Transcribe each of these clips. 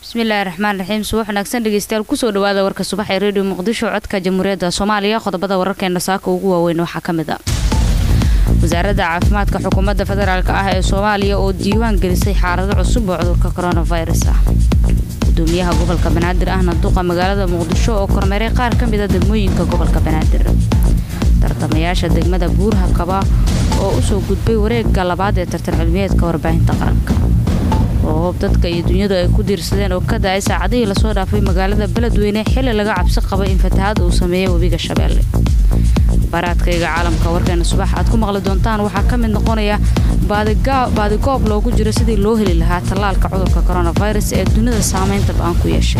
bismillaahi raxmaan raxiim subax wanaagsan dhegeystayaal kusoo dhawaada warka subax ee redio muqdisho codka jamhuuriyadda soomaaliya qodobada wararkeena saaka ugu waaweyn waxaa ka mid a wasaaradda caafimaadka xukuumadda federaalk ah ee soomaaliya oo diiwaan gelisay xaalado cusub oo cudurka coronavirus ah gudoomiyaha gobolka banaadir ahna duqa magaalada muqdisho oo kormeeray qaar ka mida degmooyinka gobolka banaadir tartamayaasha degmada buurha kaba oo usoo gudbay wareegga labaad ee tartan cilmiyeedka warbaahinta qaranka roobab dadka iyo dunyadu ay ku diirsadeen oo ka da-ay saacadihii lasoo dhaafay magaalada beledweyne xili laga cabsi qabay in fatahaad uu sameeyey webiga shabeelle baraadkayga caalamka warkeena subax aad ku maqli doontaan waxaa ka mid noqonaya baadigoob loogu jiro sidii loo heli lahaa tallaalka cudurka coronavirus ee dunida saamaynta ba-aan ku yeeshay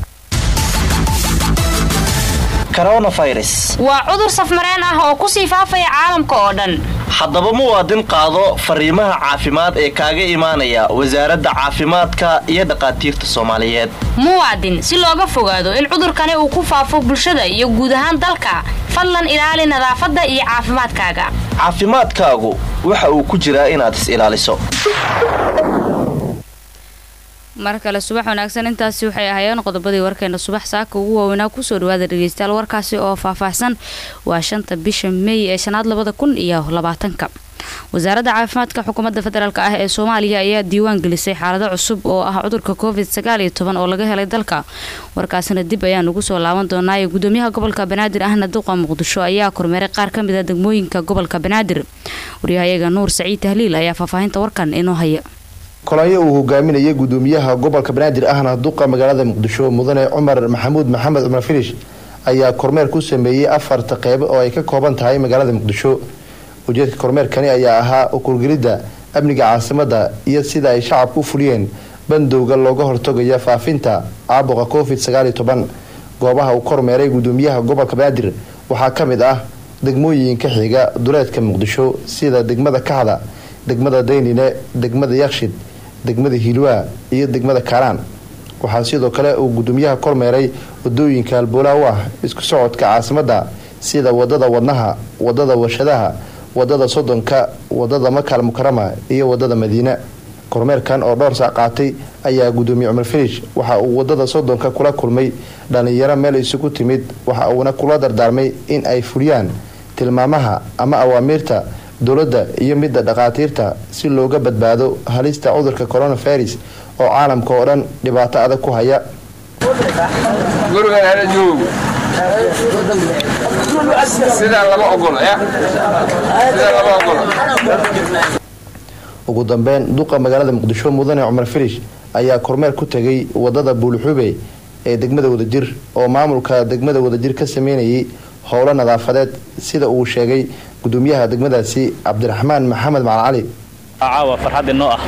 waa cudur safmareen ah oo kusii faafaya caalamka oo dhan haddaba muwaadin qaado fariimaha caafimaad ee kaaga imaanaya wasaaradda caafimaadka iyo dhaqaatiirta soomaaliyeed muwaadin si looga fogaado in cudurkani uu ku faafo bulshada iyo guud ahaan dalka fadlan ilaali nadaafadda iyo caafimaadkaaga caafimaadkaagu waxa uu ku jiraa inaad is ilaaliso mar kale subax wanaagsan intaasi waxay ahaayeen qodobadii warkeena subax saaka ugu waaweynaa kusoo dhawaada dhegeystayaal warkaasi oo faahfaahsan waa shanta bisha meey ee shanaad labada kun iyo labaatanka wasaaradda caafimaadka xukuumadda federaalk ah ee soomaaliya ayaa diiwaan gelisay xaalado cusub oo ah cudurka covid sagaal iyo toban oo laga helay dalka warkaasina dib ayaan ugu soo laaban doonaayo gudoomiyaha gobolka banaadir ahna duqa muqdisho ayaa kormeeray qaar ka mid a degmooyinka gobolka banaadir waryahayaga nuur saciid tahliil ayaa faahfaahinta warkan inoo haya kolonyo uu hogaaminayay gudoomiyaha gobolka banaadir ahna duqa magaalada muqdisho mudane cumar maxamuud maxamed cumar filish ayaa kormeer ku sameeyey afarta qeybo oo ay ka kooban tahay magaalada muqdisho ujeedka kormeerkani ayaa ahaa ukurgelidda amniga caasimada iyo sida ay shacabku u fuliyeen bandowga looga hortagaya faafinta caabuqa covid sagaaliyo toban goobaha uu kormeeray gudoomiyaha gobolka banaadir waxaa ka mid ah degmooyinka xiga duleedka muqdisho sida degmada kaxda degmada daynine degmada yakshid degmada hilwaa iyo degmada kaaraan waxaa sidoo kale uu gudoomiyaha kormeeray wadooyinka halboolaha u ah isku socodka caasimada sida wadada wadnaha wadada warshadaha wadada sodonka wadada makal mukarama iyo wadada madiina kormeerkan oo dhowr saac qaatay ayaa gudoomiye cumar filish waxa uu wadada sodonka kula kulmay dhalinyaro meel isugu timid waxa uuna kula dardaarmay in ay fuliyaan tilmaamaha ama awaamiirta dowladda iyo midda dhakhaatiirta si looga badbaado halista cudurka coronavirus oo caalamka oo dhan dhibaato adag ku haya ugu dambeyn duqa magaalada muqdisho mudane cumar filish ayaa kormeer ku tegay wadada buulxube ee degmada wadajir oo maamulka degmada wadajir ka sameynayay howlo nadaafadeed sida uu sheegay gudoomiyaha degmadaasi cabdiraxmaan maxamed macalin cali caawa farxad inoo ah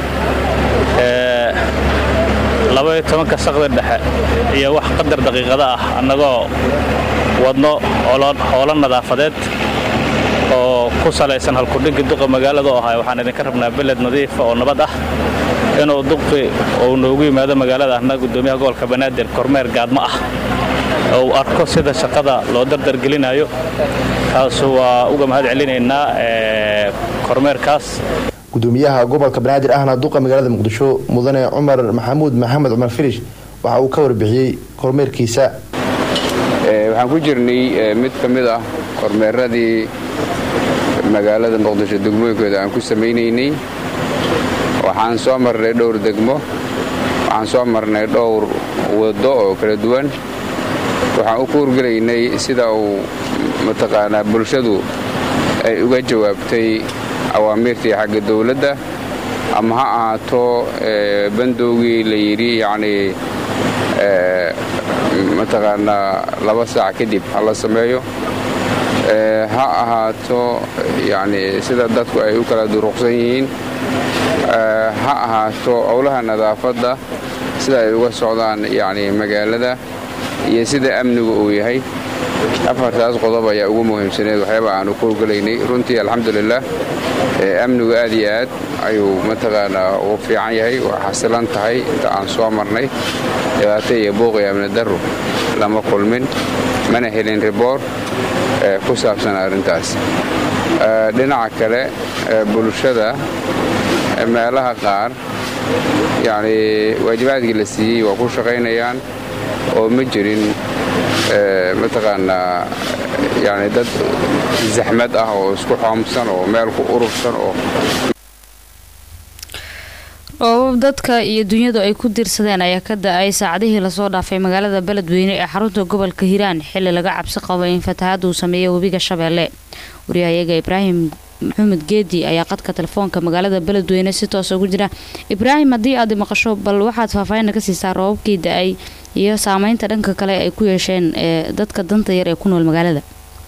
labaiyo tobanka saqdi dhexe iyo wax qadar daqiiqada ah annagoo wadno howlo nadaafadeed oo ku salaysan halkudhiggi duqa magaalada oo ahay waxaan idinka rabnaa beled nadiifa oo nabad ah inuu duqi uu noogu yimaado magaalada ahna gudoomiyaha gobolka banaadir kormeer gaadmo ah uu arko sida shaqada loo dardargelinayo taasu waa uga mahad celinaynaa kormeerkaas gudoomiyaha gobolka banaadir ahna duqa magaalada muqdisho mudane cumar maxamuud maxamed cumar filish waxa uu ka warbixiyey kormeerkiisa waxaan ku jirnay mid ka mid ah kormeeradii magaalada muqdisho degmooyinkooda aan ku samaynaynay waxaan soo marnay dhowr degmo waxaan soo marnay dhowr waddo oo kala duwan waxaan u kuurgelaynay sida uu mataqaanaa bulshadu ay uga jawaabtay awaamiirtii xagga dowladda ama ha ahaato bandowgii la yidhi yacnii mataqaanaa laba saac kadib ha la sameeyo ha ahaato yacnii sida dadku ay u kala duruqsan yihiin ha ahaato howlaha nadaafadda sida ay uga socdaan yacnii magaalada iyo sida amnigu uu yahay afartaas qodob ayaa ugu muhiimsaneed waxyaaba aanu kuurgelaynay runtii alxamdulilah amnigu aad iyo aad ayuu mataqaanaa ugu fiican yahay waa xasilan tahay inta aan soo marnay dhibaato iyo buuq iyo amni daru lama kulmin mana helin riboor ku saabsan arrintaas dhinaca kale bulshada meelaha qaar yacni waajibaadkii la siiyey waa ku shaqaynayaan oo ma jirin mataqaanaa yani dad zaxmad ah oo isku xoomsan oo meel ku urursan oo oobab dadka iyo dunyadu ay ku diirsadeen ayaa ka da-ay saacadihii lasoo dhaafay magaalada beledweyne ee xarunta gobolka hiiraan xili laga cabsi qabo in fatahaada uu sameeya webiga shabeelle wariyahayaga ibraahim maxamed geedi ayaa qadka telefoonka magaalada beledweyne si toosa ugu jira ibraahim haddii aad maqasho bal waxaad faahfaahin ka siisaa roobabkii da-ay iyo saameynta dhanka kale ay ku yeesheen ee dadka danta yar ee ku nool magaalada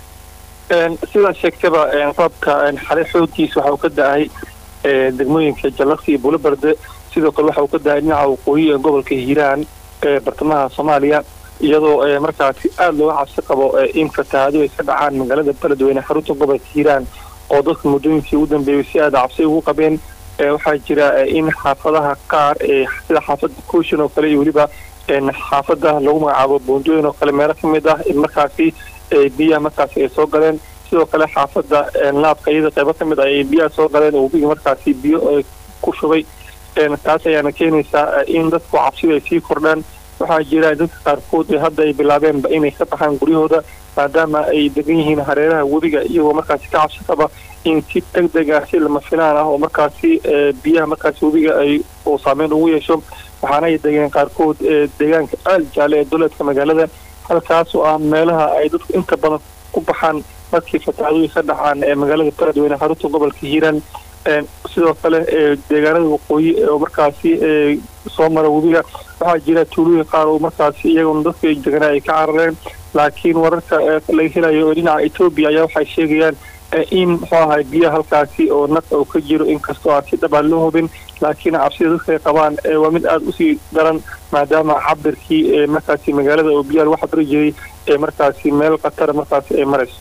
sidaa sheegtaba roobka xale xooggiisa waxa uu ka da-ay degmooyinka jallaqsi iyo buulobarde sidoo kale waxa uu ka da-ay dhinaca waqooyi ee gobolka hiiraan ee bartamaha soomaaliya iyadoo markaasi aada looga cabsi qabo in fatahaado ay ka dhacaan magaalada beledweyne xarunta gobolka hiiraan oo dadka muddooyinkii ugu dambeeyay si aada cabsi ugu qabeen waxaa jira in xaafadaha qaar sida xaafadda kuushin oo kale iyo weliba xaafadda lagu magacaabo buundooyin oo kale meelo ka mid ah in markaasi biyaha markaasi ay soo galeen sidoo kale xaafadda laabka iyada qaybo ka mid ah ay biyaha soo galeen oo webiga markaasi biyo ku shubay taas ayaana keenaysaa in dadku cabsida ay sii kordhaan waxaa jira dadka qaarkood hadda ay bilaabeenba inay ka baxaan guryahooda maadaama ay degan yihiin hareeraha webiga iyagoo markaasi ka cabsi qaba in si deg deg ah si lama filaan ah oo markaasi biyaha markaasi webiga ay uu saameyn ugu yeesho waxaana ay degeen qaarkood deegaanka aal jaale ee duleedka magaalada halkaas oo ah meelaha ay dadku inta badan ku baxaan markii fatahaadooyi ka dhacaan ee magaalada beledweyne xarunta gobolka hiiraan sidoo kale deegaanada waqooyi oo markaasi soo mara webiga waxaa jira tuulooyin qaar oo markaasi iyaguna dadka deganaa ay ka carareen laakiin wararka laga helayo oo dhinaca etoobiya ayaa waxay sheegayaan in muxuu ahay biyaha halkaasi oo naq oo ka jiro inkastoo aan si dhabaan loo hubin laakiin cabsida dadka ay qabaan waa mid aada usii daran maadaama cabirkii markaasi magaalada oo biyaha lagu cabiri jiray ee markaasi meel khatara markaasi ay marayso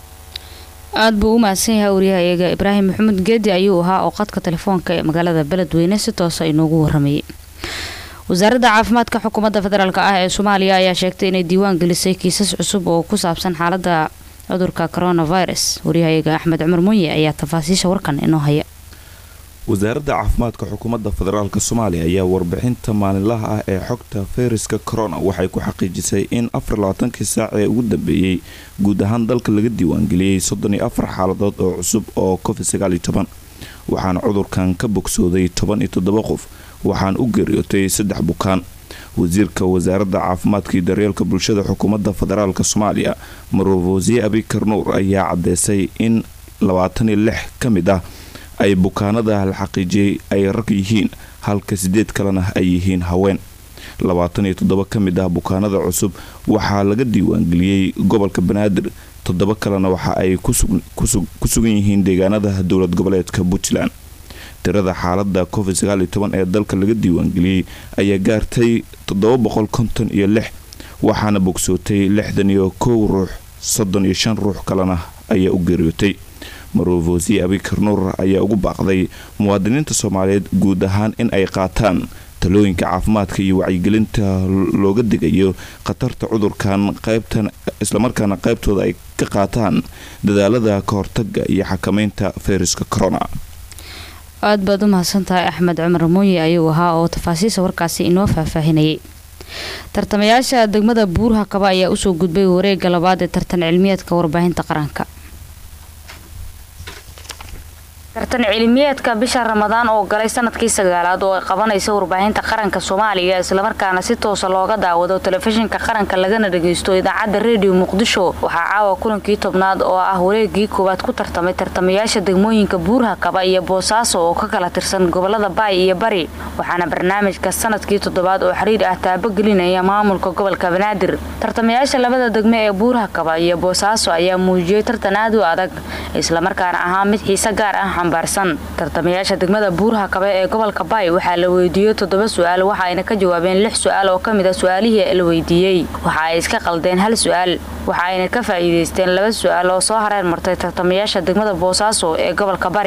aada buu u mahadsan yahay wariyahayaga ibraahim maxamed geedi ayuu ahaa oo qadka telefoonka ee magaalada beledweyne si toosa inoogu waramayay wasaaradda caafimaadka xukuumadda federaalk ah ee soomaaliya ayaa sheegtay inay diiwaan gelisay kiisas cusub oo ku saabsan xaalada cudurka coronavirus wariyahayaga axmed cumar munye ayaa tafaasiisha warkan inoo haya wasaaradda caafimaadka xukuumadda federaalk soomaaliya ayaa warbixinta maalinlaha ah ee xogta fayraska corona waxay ku xaqiijisay in afarlabaatankii saac ee ugu dambeeyey guud ahaan dalka laga diiwaangeliyey soddon iyo afar xaaladood oo cusub oo covid sagaaliyo toban waxaana cudurkan ka bogsooday toban iyo toddoba qof waxaan u geeriyootay saddex bukaan wasiirka wasaaradda caafimaadka iyo daryeelka bulshada xukuumadda federaalk soomaaliya marofosiye abikar nuur ayaa cadeysay in labaatan iyo lix ka mid ah ay bukaanada la xaqiijiyey ay rag yihiin halka sideed kalena ay yihiin haween labaatan iyo toddoba ka mid ah bukaanada cusub waxaa laga diiwaangeliyey gobolka banaadir toddoba kalena waxa ay ku sugan yihiin deegaanada dowlad goboleedka puntland tirada xaalada covid sagaaliyo toban ee dalka laga diiwaangeliyey ayaa gaartay toddoba boqol konton iyo lix waxaana bogsootay lixdan iyo kow ruux soddon iyo shan ruux kalena ayaa u geeriyootay marofosiye abikar nuur ayaa ugu baaqday muwaadiniinta soomaaliyeed guud ahaan in ay qaataan talooyinka caafimaadka iyo wacyigelinta looga digayo khatarta cudurkan qaybtan islamarkaana qaybtooda ay ka qaataan dadaalada ka hortaga iyo xakameynta fayraska corona aada baad u mahadsantahay axmed cumar muuye ayuu ahaa oo tafaasiisa warkaasi inoo faahfaahinayay tartamayaasha degmada buurha kaba ayaa usoo gudbay wareega labaad ee tartan cilmiyeedka warbaahinta qaranka tartan cilmiyeedka bisha ramadaan oo galay sanadkii sagaalaad oo ay qabanaysa warbaahinta qaranka soomaaliya islamarkaana si toosa looga daawado telefishinka qaranka lagana dhagaysto idaacadda rediyo muqdisho waxaa caawa kulankii tobnaad oo ah wareegii koowaad ku tartamay tartamayaasha degmooyinka buurha kaba iyo boosaaso oo ka kala tirsan gobolada baay iyo bari waxaana barnaamijka sanadkii toddobaad oo xiriir ah taabogelinaya maamulka gobolka banaadir tartamayaasha labada degme ee buurha kaba iyo boosaaso ayaa muujiyey tartan aad u adag islamarkaana ahaa mid xiise gaar ah tartamayaasha degmada buurha kabe ee gobolka baay waxaa la weydiiyey toddoba su-aal waxa ayna ka jawaabeen lix su-aal oo ka mid a su-aalihii la weydiiyey waxa ay iska qaldeen hal su-aal waxa ayna ka faa'iidaysteen laba su-aal oo soo hareer martay tartamayaasha degmada boosaaso ee gobolka bari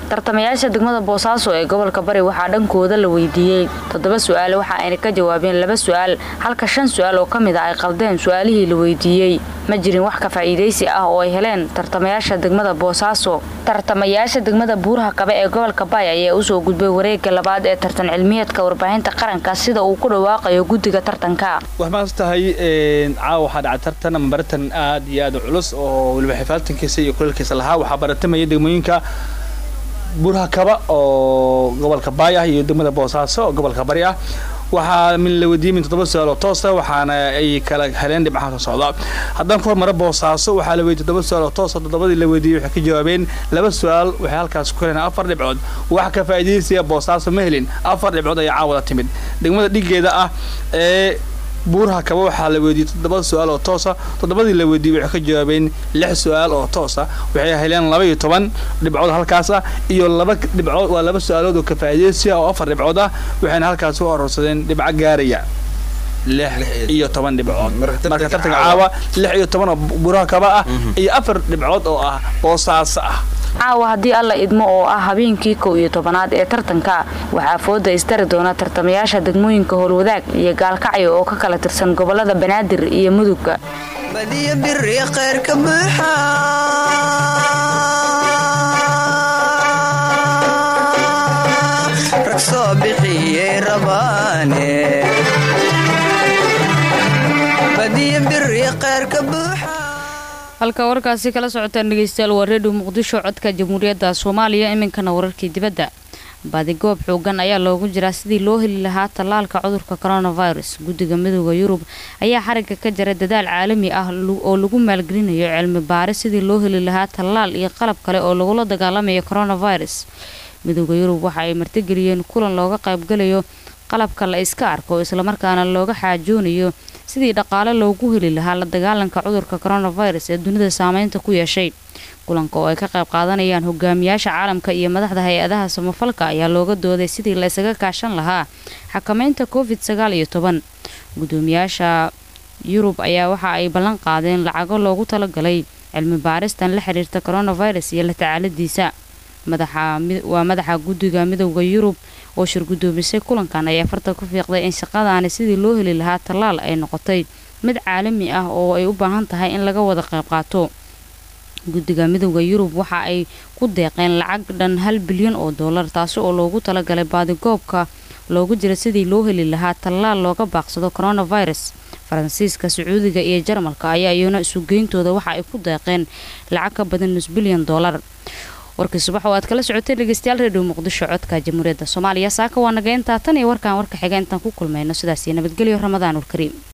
tartamayaasha degmada boosaaso ee gobolka bari waxaa dhankooda la weydiiyey toddoba su-aal waxa ayna ka jawaabeen laba su-aal halka shan su-aal oo ka mid a ay qaldeen su-aalihii la weydiiyey ma jirin wax ka faa'iidaysi ah oo ay heleen tartamayaasha degmada boosaaso tartamayaasha degmada buuraha kabe ee gobolka baay ayaa usoo gudbay wareega labaad ee tartan cilmiyeedka warbaahinta qaranka sida uu ku dhawaaqayo guddiga tartanka wax maas tahay caawa waxaa dhacay tartan ama baratan aad iyo aad u culus oo weliba xifaaltankiisa iyo kuleelkiisa lahaa waxaa baratamaya degmooyinka buuraha kaba oo gobolka baay ah iyo degmada boosaaso oo gobolka bari ah waxaa min la weydiiyey min toddoba su-aal oo toosa waxaana ay kala heleen dhibcaha soo socda haddaan ku hormara boosaaso waxaa la weydiiyey toddoba su-aal oo toosa toddobadii la weydiiyey waxay ka jawaabeen laba su-aal waxay halkaas ku heleen afar dhibcood wax ka faa'iidaysiya boosaaso ma helin afar dhibcood ayaa caawada timid degmada dhigeeda ah ee buuraha kaba waxaa la weydiiyey toddoba su-aal oo toosa toddobadii la weydiiyey waxay ka jawaabeen lix su-aal oo toosa waxay heleen laba iyo toban dhibcood halkaas ah iyo laba dhibcood waa laba su-aalood oo ka faa'iidaysiya oo afar dhibcood ah waxayna halkaas u arorsadeen dhibco gaaraya lix iyo toban dhibcood marka tartanka caawa lix iyo toban oo buuraha kaba ah iyo afar dhibcood oo ah boosaaso ah caawa haddii alla idmo oo ah habeenkii kow iyo tobanaad ee tartanka waxaa fooda istari doona tartamayaasha degmooyinka howlwadaag iyo gaalkacyo oo ka kala tirsan gobolada banaadir iyo mudugga badiyo biri kheyrka buuxa rag soo bixiyey rabaane badiyo biri kheyrka buuxa halka warkaasi kala socotaan dhegeystayaal waa redio muqdisho codka jamhuuriyadda soomaaliya iminkana wararkii dibadda baadigoob xoogan ayaa loogu jiraa sidii loo heli lahaa tallaalka cudurka coronavirus guddiga midooda yurub ayaa xarigga ka jira dadaal caalami ah oo lagu maalgelinayo cilmi baare sidii loo heli lahaa tallaal iyo qalab kale oo lagula dagaalamayo coronavirus midooda yurub waxa ay martigeliyeen kulan looga qaybgalayo qalabka la iska arko islamarkaana looga xaajoonayo sidii dhaqaale loogu heli lahaa la dagaalanka cudurka coronavirus ee dunida saameynta ku yeeshay kulanka oo ay ka qayb qaadanayaan hogaamiyaasha caalamka iyo madaxda hay-adaha samafalka ayaa looga dooday sidii la isaga kaashan lahaa xakameynta covid sagaal iyo toban gudoomiyaasha yurub ayaa waxa ay ballan qaadeen lacago loogu talagalay cilmi baaristan la xiriirta coronavirus iyo la tacaaladiisa waa madaxa guddiga midooda yurub oo shir gudoomisay kulankan ayaa farta ku fiiqday in shaqadaani sidii loo heli lahaa tallaal ay noqotay mid caalami ah oo ay u baahan tahay in laga wada qayb qaato guddiga midooda yurub waxa ay ku deeqeen lacag dhan hal bilyan oo dollar taasi oo loogu talagalay baadigoobka loogu jira sidii loo heli lahaa tallaal looga baaqsado coronavirus faransiiska sacuudiga iyo jarmalka ayaa iyana isugeyntooda waxa ay ku deeqeen lacag ka badan nus bilyan dollar warkii subax oo aad kala socotay dhegeystayaal redio muqdisho codka jamhuuriyadda soomaaliya saaka waa naga intaa tan iyo warkaan warka xiga intaan ku kulmayno sidaas iyo nabadgelyo ramadaan ulkariim